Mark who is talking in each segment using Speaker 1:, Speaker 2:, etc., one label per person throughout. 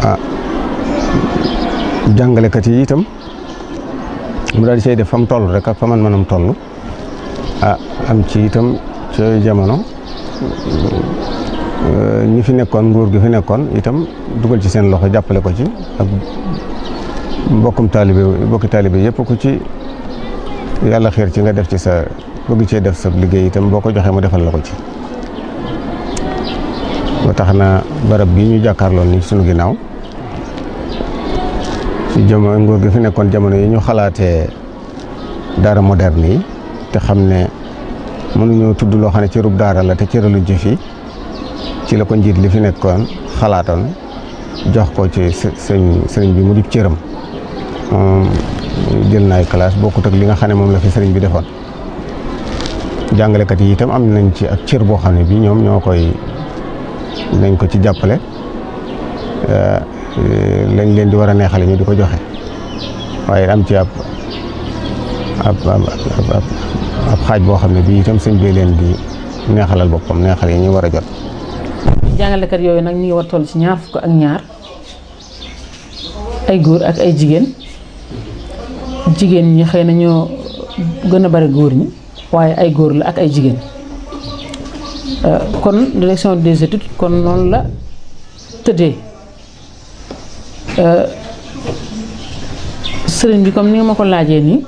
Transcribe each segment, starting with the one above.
Speaker 1: ah jàngalekat yi itam mu daal di cay def fa mu toll rek ak fa man manam toll ah am ci itam ci jamono ñi fi nekkoon nguur gi fi nekkoon itam dugal ci seen loxo jàppale ko ci ak mbokkum taalibe mbokki taalibe yëpp ku ci yàlla xiir ci nga def ci sa bëgg cee def sa liggéey itam boo ko joxee mu defal la ko ci ba tax na barab bi ñu jàkkaarloon ni sunu ginnaaw ci jamono nguur gi fi nekkoon jamono yi ñu xalaatee daara moderne yi te xam ne mënuñoo tudd loo xam ne cërub daara la te cëraluñ ci fii ci la ko njiit li fi nekkoon xalaatoon jox ko ci sëñ sëriñ bi mu di cëram moom jël na ay classe bokkut ak li nga xam ne moom la fi sëriñ bi defoon jàngalekat yi itam am nañ ci ak cër boo xam ne bi ñoom ñoo koy nañ ko ci jàppale lañ leen di war a neexale ñu di ko joxe waaye am ci ab ab ab xaaj boo xam ne bii itam sëñ bi leen di neexalal boppam neexal yi ñu war a jot
Speaker 2: jàngalekat yooyu nag ñu ngi war toll ci ñaar fukk ak ñaar ay góor ak ay jigéen jigéen ñi xëy na ñoo gën a bari góor ñi waaye ay góor la ak ay jigéen kon direction des études kon noonu la tëddee sëriñ bi comme ni nga ma ko laajee nii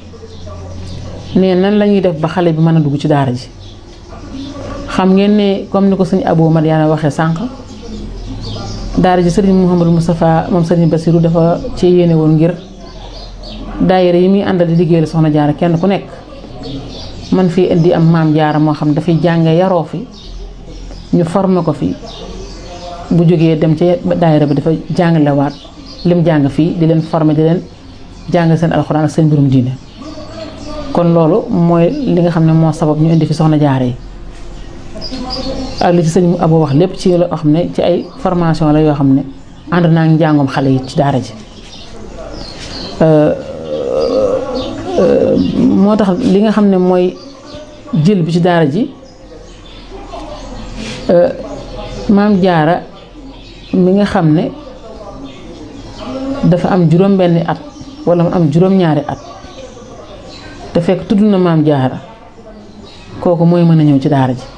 Speaker 2: ne nan la ñuy def ba xale bi mën a dugg ci daara ji xam ngeen ne comme ni ko sëñ Abou Madiana waxee sànq daara ji sëriñ Mouhamadou Moustapha moom sëriñ Bassirou dafa ci yéene woon ngir daayira yi muy àndal di liggéeyal soxna jaara kenn ku nekk man fii indi am maam jaara moo xam dafay jànge yaroo fi ñu formé ko fi bu jógee dem ci daayira bi dafa jàngalewaat lim jàng fii di leen formé di leen jàng seen alxuraan ak seen mbirum diine kon loolu mooy li nga xam ne moo sabab ñu indi fi soxna jaara yi ak li ci sëñ Abo wax lépp ci loo xam ne ci ay formation la yoo xam ne ànd naa ngi njàngum xale yi ci daara ji moo tax li nga xam ne mooy jël bi ci daara ji maam jaara mi nga xam ne dafa am juróom benni at wala mu am juróom ñaari at te fekk tudd na maam jaara kooku mooy mën a ñëw ci daara ji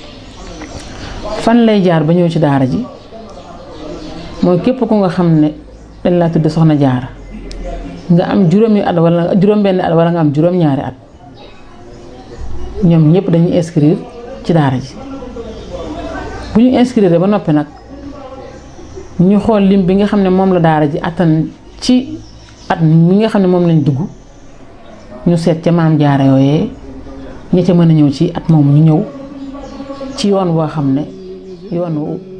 Speaker 2: fan lay jaar ba ñëw ci daara ji mooy képp ku nga xam ne dañ laa tudd soxna jaara nga am juróomi at wala juróom benn at wala nga am juróom ñaari at ñoom ñëpp dañuy inscrire ci daara ji bu ñu inscrire ba noppi nag ñu xool lim bi nga xam ne moom la daara ji attan ci at mi nga xam ne moom lañ dugg ñu seet ca maam jaara yooyee ña ca mën a ñëw ci at moomu ñu ñëw ci yoon woo xam ne yoon wu